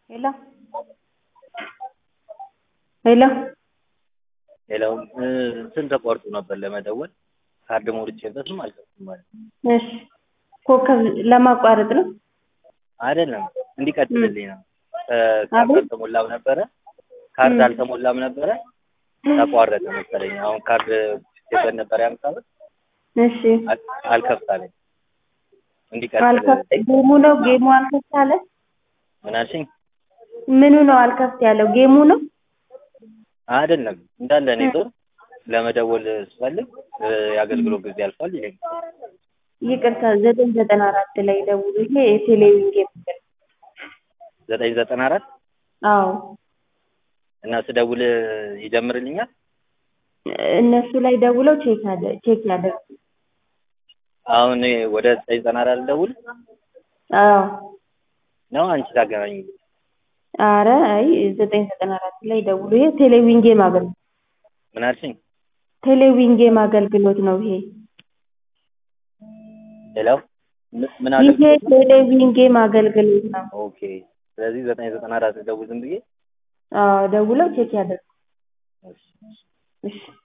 ሄሎ ሄሎ ሄሎ እንትን ተቋርጦ ነበር ለመደወል ካርድ ሞልቼበትም አልከፍትም ማለት ነው። እሺ ኮከብ ለማቋረጥ ነው? አይደለም እንዲቀጥልልኝ ነው። ካርድ አቤት? አልተሞላም ነበረ ካርድ ም። አልተሞላም ነበረ ተቋረጠ መሰለኝ። አሁን ካርድ ሞልቼበት ነበር የአምሳ ብር እሺ አል- አልከፍት አለኝ። እንዲቀጥል አልከፍት ጌሙ ነው ጌሙ አልከፍት አለ? ምን አልሽኝ? ምኑ ነው አልከፍት ያለው? ጌሙ ነው? አይደለም እንዳለ እኔ ዞር ለመደወል ስፈልግ እ፣ የአገልግሎት ጊዜ አልፏል ይለኛል። ይቅርታ ዘጠኝ ዘጠና አራት ላይ ደውሉ። ይሄ የቴሌቪዥን ጌም ነው። ዘጠኝ ዘጠና አራት አዎ እና ስደውል ይጀምርልኛል። እነሱ ላይ ደውለው ቼክ አደ ቼክ ያደርጉ። አሁን እኔ ወደ ዘጠኝ ዘጠና አራት ልደውል አዎ ነው አንቺ ታገናኝ አረ አይ ዘጠኝ ዘጠና አራት ላይ ደውሉ። ይሄ ቴሌቪዥን ጌም አገልግሎት ምን አልሽኝ? ቴሌቪዥን ጌም አገልግሎት ነው ይሄ ሄሎ ምን- ምን ይሄ አገልግሎት ነው? ቴሌቪዥን ጌም አገልግሎት ነው። ኦኬ ስለዚህ ዘጠኝ ዘጠና አራት ልደውል ዝም ብዬ አዎ ደውለው ቼክ ያደርጉ። እሺ። እሺ